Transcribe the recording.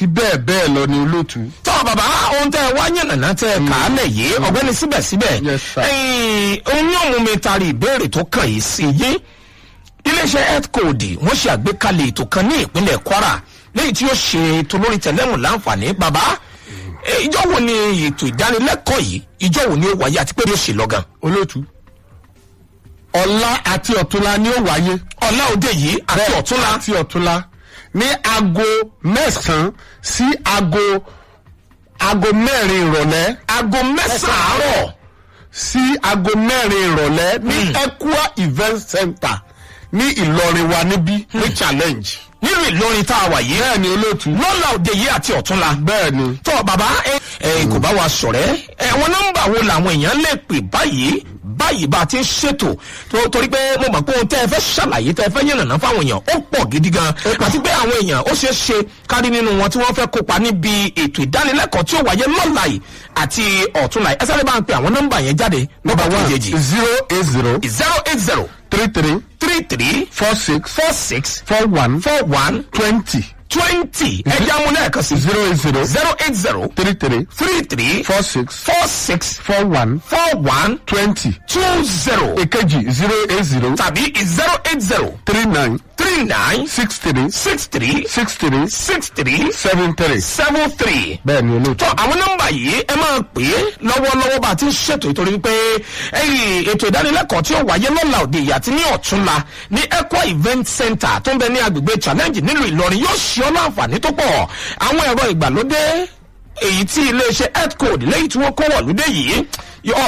àti bẹ́ẹ̀ bẹ́ẹ̀ lọ ni olóòtú. tọ́ bàbá ohun tẹ́ ẹ wá yànnàná tẹ́ ẹ kà á lẹ̀ yìí ọ̀gbẹ́ni síbẹ̀síbẹ̀ Yes, sir. ẹ̀yìn ohun yóò mú mi taari ìbéèrè tó kàn yìí sí yín iléeṣẹ́ health code wọ́n ṣe àgbékalẹ̀ ètò kan ní ìpínlẹ̀ kwara lẹ́yìn tí ó ṣe ètò lórí tẹ̀lẹ́mù láǹfààní bàbá eh, ìjọ wo ni ètò ìdánilẹ́kọ̀ọ́ yìí ìjọ wo ni ó wáyé àti pé ó ṣe lọ́gàn olóòtú. ọ̀la àti ọ̀túnla ni ó wáyé. ọ̀la òde yìí àti Bẹ́ẹ̀, ọ̀túnla àti ọ̀túnla ní aago mẹ́sàn-án sí aago aago mẹ́rin ìrọ̀lẹ́ aago mẹ́sàn-án àárọ̀ sí aago mẹ́rin ìrọ̀lẹ́ ní Equa event center ní Ìlọrin wa níbí ní challenge. nínú ìlọrin tá a wà yìí bẹ́ẹ̀ ni olóòtú. lọ́la òde yìí àti ọ̀túnla bẹ́ẹ̀ ni. tọ́ bàbá ẹ ẹ kò bá wa sọ̀rẹ́ ẹ wọn nọ́mbà wo làwọn èèyàn lè pè báyìí báyìí bá a ti ń ṣètò tó- torí pé mo mọ̀ pé ohun tẹ́ ẹ fẹ́ ṣàlàyé tẹ́ ẹ fẹ́ yànnàná fáwọn èèyàn ó pọ̀ gidi gan àti pé àwọn èèyàn ó ṣeé ṣe kárí nínú wọn tí wọ́n fẹ́ kópa níbi ètò ìdánilẹ́kọ̀ọ́ tí ó wáyé lọ́la yìí àti ọ̀túnla yìí ẹ sáré bá ń pe àwọn nọ́mbà yẹn jáde nọ́mbà one kejì zero eight zero zero eight zero three three three three four six four six four one four one twenty twenty ẹ̀jẹ̀ amúlẹ̀ẹ̀kan sí zero eight zero zero eight zero three three three three four six four six four one four one twenty two zero èkejì zero eight zero tàbí zero eight zero three nine three nine six three six three six three six three seven three. seven three. bẹ́ẹ̀ ni olóòtú. tọ́ àwọn nọ́mbà yìí ẹ máa pè é lọ́wọ́lọ́wọ́ bá a ti ń ṣètò ìtorí pé ẹ̀yìn ètò ìdánilẹ́kọ̀ọ́ tí ó wáyé lọ́la òde ìyá àti ní ọ̀túnla ní Equa event center tó ń bẹ ní agbègbè challenge nílùú Ìlọrin yóò ṣe ọ́ láǹfààní tó pọ̀ àwọn ẹ̀rọ ìgbàlódé èyí tí iléeṣẹ́ health code lẹ́yìn tí wọ́n kó wọ̀lúdé yìí